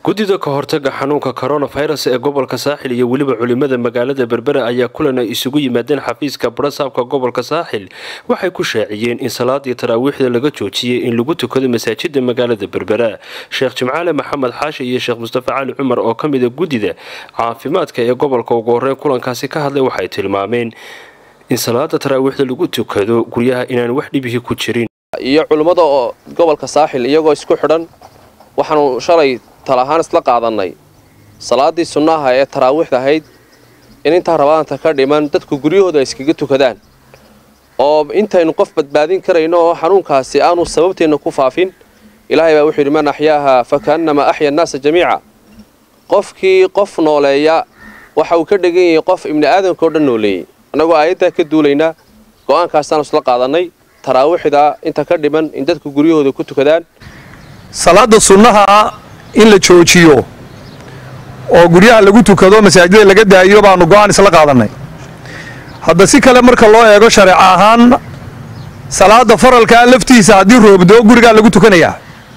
guddida ka hortaga xanuunka coronavirus ee gobolka saaxil iyo weliba culimada magaalada berbera ayaa kulan ay isugu yimaadeen xafiiska barasaabka gobolka saaxil waxay ku shaaciyeen in salaadii taraawiixda laga joojiyey in lagu tukado masaajida magaalada berbera sheekh jimcaale maxamed xaashi iyo sheekh mustafa cali cumar oo ka mida guddida caafimaadka ee gobolka ugu horreyn kulankaasi ka hadlay waxay tilmaameen in salaada taraawiixda lagu tukado guryaha inaan wax dhibihii ku jirin iyo culimmada oo gobolka saaxil iyagoo isku xidhan waxaanu shalay tal ahaan isla qaadannay salaaddii sunnaha ee taraawiixda ahayd in intaa rabadaanta ka dhiman dadku guryahooda ay iskaga tukadaan oo intaynu qof badbaadin karayno oo xanuunkaasi aanu sababteenna ku faafin ilaahay baa wuxuu yidhi man axyaaha fa kaannamaa axya annaasa jamiica qofkii qof nooleeya waxa uu ka dhegan yahay qof ibni aadamka o dhan nooleeyey annagoo aayaddaa ka duulaynaa go'aankaasaanu isla qaadannay taraawiixda inta ka dhiman in dadku guryahooda ku tukadaan salaada sunnaha in la joojiyo oo guryaha lagu tukado masaajida laga daayo baanu go'aan isla qaadannay hadda si kale marka loo eego shareeco ahaan salaada faralkaa laftiisa haddii roobdoo gurigaa lagu tukanayaa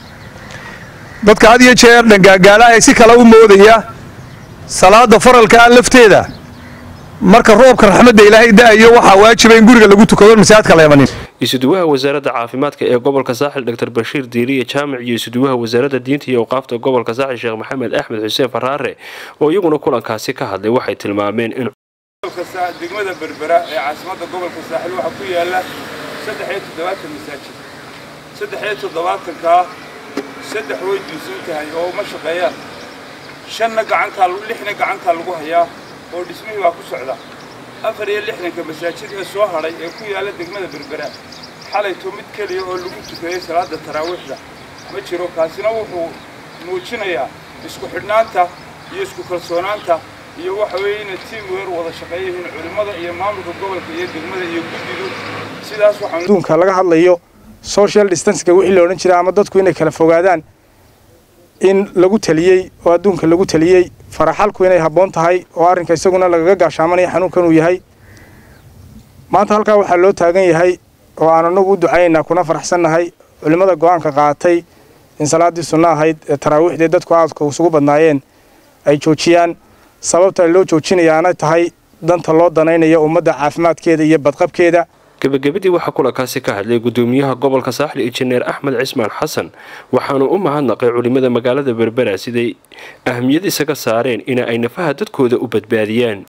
dadka had iyo jeer dhangaagaala ee si kale u moodaya salaada faralkaa lafteeda marka roobka raxmadda ilaahay da'ayo waxaa waajiba in guriga lagu tukado masaajidka la imanin isuduwaha wasaaradda caafimaadka ee gobolka saaxil dr bashiir diiriye jaamic iyo isuduwaha wasaaradda diinta iyo awqaafta gobolka saaxil sheekh maxamed axmed xuseen faraare oo iyaguna kulankaasi ka hadlay waxay tilmaameen in degmada berbera ee caasimadda gobolka saaxil waxaa ku yaala saddex-iyo toddobaatan masaajid saddex-iyo toddobaatankaa saddex way diisan tahay oo ma shaqeeyaan shanna gacantaa lixna gacantaa lagu hayaa oo dhismihii baa ku socda afar iyo lixdanka masaajid ee soo hadhay ee ku yaalla degmada berbera xalayto mid keliya oo lagu tukaday salaada taraawiixda ma jiro kaasina wuxuu muujinayaa isku xidhnaanta iyo isku kalsoonaanta iyo waxa weeye inay tiim weer wada shaqeeyayihiin culimmada iyo maamulka gobolka iyo degmada iyo guddidu sidaas waxaan adduunka laga hadlayo social distancega wixii la odhan jiray ama dadku inay kala fogaadaan in lagu taliyey oo adduunka lagu taliyey faraxalku inay habboon tahay oo arrinka isaguna lagaga gaashaamanaya xanuunkan uu yahay maanta halkaa waxaa loo taagan yahay oo aan anagu u ducaynaynaa kuna faraxsannahay culimmada go'aanka qaatay in salaaddii sunno ahayd ee taraawiixdee dadku aadka isugu badnaayeen ay joojiyaan sababta loo joojinayaana tahay danta loo danaynayo ummadda caafimaadkeeda iyo badqabkeeda gebagabadii waxaa kulankaasi ka hadlay gudoomiyaha gobolka saaxil injineer axmed cismaan xasan waxaanu u mahadnaqay culimada magaalada berbera siday ahmiyad isaga saareen in ay nafaha dadkooda u badbaadiyaan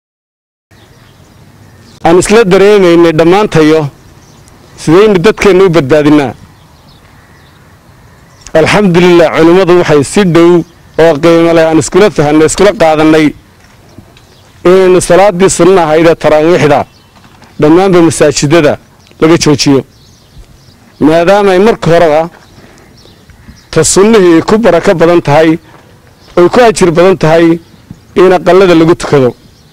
aan isla dareemaynay dhammaantayo sidaynu dadkeenna u badbaadinaa alxamdulilah culimmadu waxay si dhow oo qiimo leh aan iskula fahanay iskula qaadannay inaynu salaaddii sunna ahaydee taraawiixda dhammaanba masaajidada laga joojiyo maadaamaay marka horeba ta sunnihii ku barako badan tahay oy ku ajir badan tahay in aqallada lagu tukado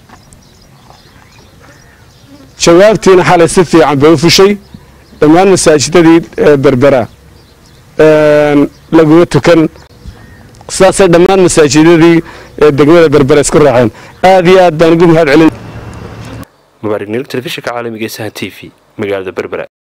jawaabtiina xalay si fiican bay u fushay dhammaan masaajidadii berbera laguma tukan sidaasay dhammaan masaajidadii degmada berbera isku raaceen aad iyo aad baan ugu mahad celin mubaarig niil telefishinka caalamiga ee sahan t v magaalada berbera